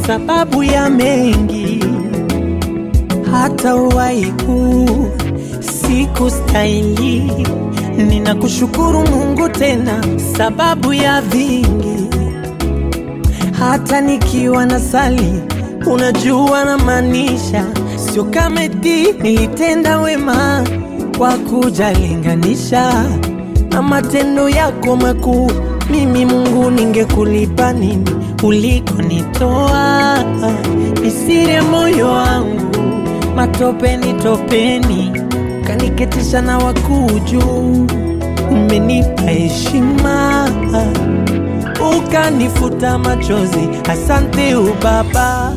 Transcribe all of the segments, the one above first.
sababu ya mengi, hata waiku siku stahili. Ninakushukuru Mungu tena sababu ya vingi, hata nikiwa na sali, unajua na maanisha, sio kama eti nilitenda wema kwa kujalinganisha na matendo yako makuu. Mimi Mungu, ningekulipa nini ulikonitoa? Nisire moyo wangu matopeni topeni, kaniketisha na wakuu juu. Umenipa heshima ukanifuta machozi, asante ubaba.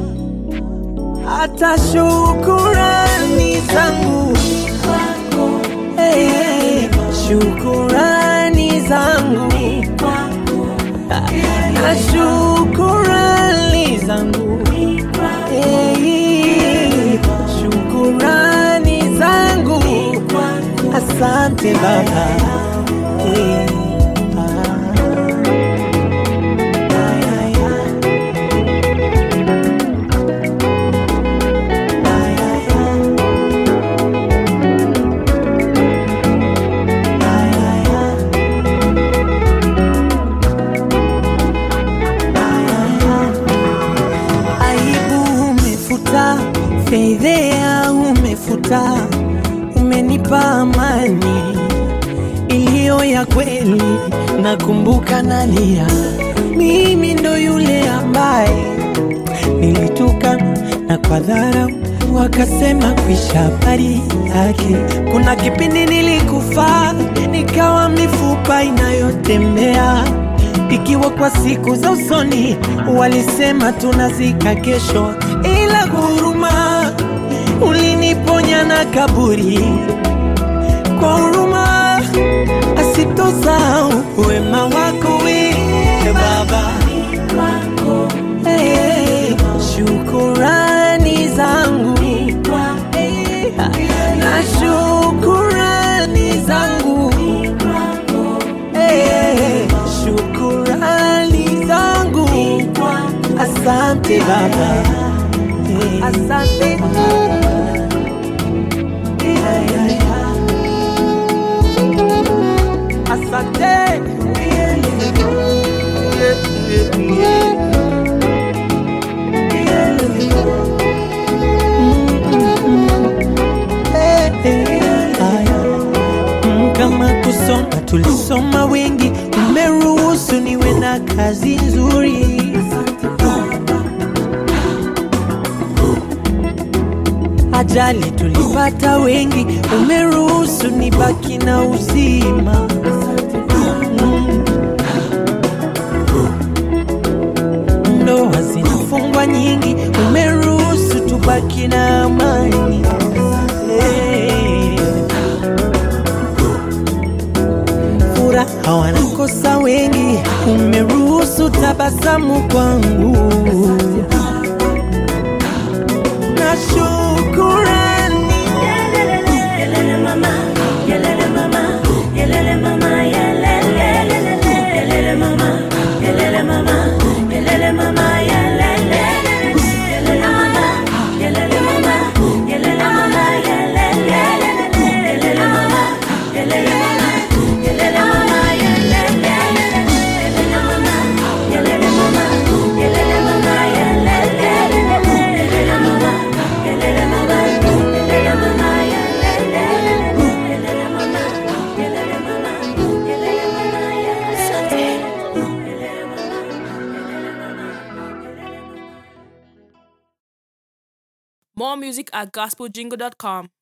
Hata shukurani zangu hey, hey, shukurani zangu na shukurani zangu hey, shukurani zangu asante baba hey, ah. aibu umefuta, fedhea umefuta, umenipa amani iliyo ya kweli. Nakumbuka nalia, mimi ndo yule ambaye nilituka na kwa dharau wakasema kwisha habari yake. Kuna kipindi nilikufa nikawa mifupa inayotembea ikiwa kwa siku za usoni walisema tunazika kesho, ila huruma uliniponya na kaburi kwa huruma asitosahau wema wako we Baba. Hey, hey, shukurani zangu Hey, na shukurani zangu Hey, shukurani zangu asante Baba Hey, asante asante Mm, kama kusoma tulisoma wengi, umeruhusu niwe na kazi nzuri. Ajali tulipata wengi, umeruhusu nibaki na uzima. Mm. Ndoa zinafungwa nyingi, umeruhusu tubaki na amani. Hey. furaha wanakosa wengi, umeruhusu tabasamu kwangu na shukurani Yelele mama, yelele mama, yelele mama, yelele, yelele mama, yelele mama, yelele mama, yelele, yelele mama, yelele mama, yelele mama, yelele, yelele mama, yelele mama, yelele mama, yelele, yelele mama, yelele mama, yelele mama, yelele, yelele mama, yelele mama, yelele mama, More music at gospeljingle.com.